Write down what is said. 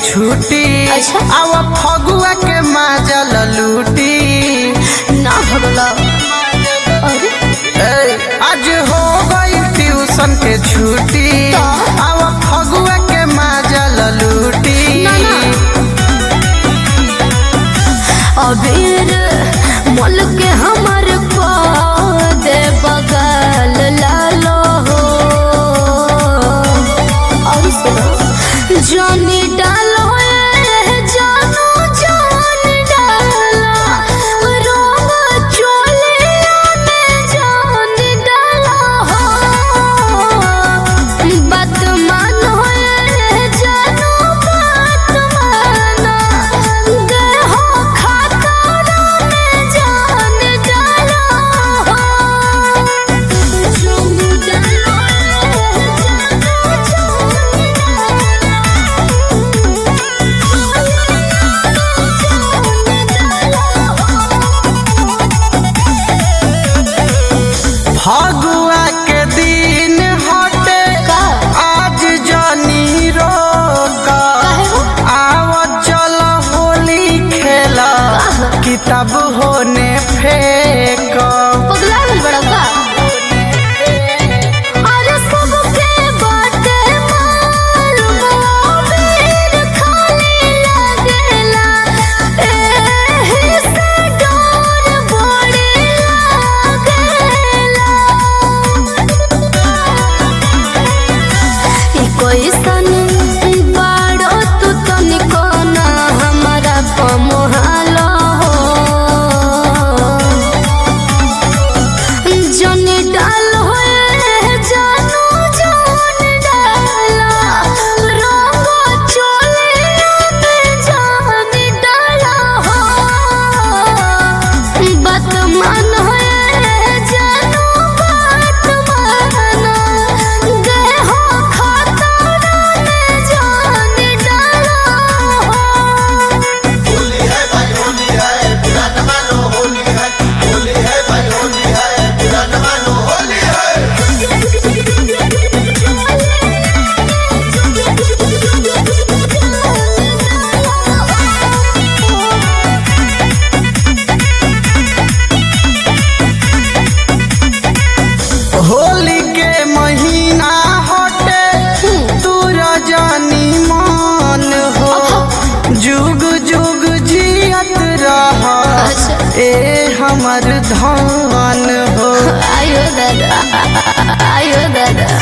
छुट्टी अच्छा। आवा फगुआ के माजल लूटी ना भगला अरे ए, आज हो गई ट्यूशन के छुट्टी तो? आवा फगुआ के माजल लूटी ना, ना। अबीर मोल के हमर को दे बगल लालो हो और सुनो जानी डालो ए जानो जान डाला रोग चोले में जान डाला हो बात मानो ए जानो बात मानो देहो खाता में जान डाला हो जान डालो फगुआ के दिन हटे का? आज जनी रोक काहे हो? आव चल होली खेला किताब होने फेंक पगला गल बड़ा का अरे सबके बाटे मालूम वीर खाली लगेला एही से डर बड़ी लागेला ई कैसन बाड़ो तू तनिको ना हमारा पमोहालो हो जन डाल होए जानू जान डाला रंग चोले में जान डाला हो बात मान होए जानू बात माना देहो खाता में जान डाला हो होली है भाई होली है बुरा न मानो होली है होली है भाई होली है बुरा न मानो होली है होली के महीना हटे तू रजनी मान हो जुग जुग जियत रह अच्छा। ए हमर धान हो आयो दादा आयो दादा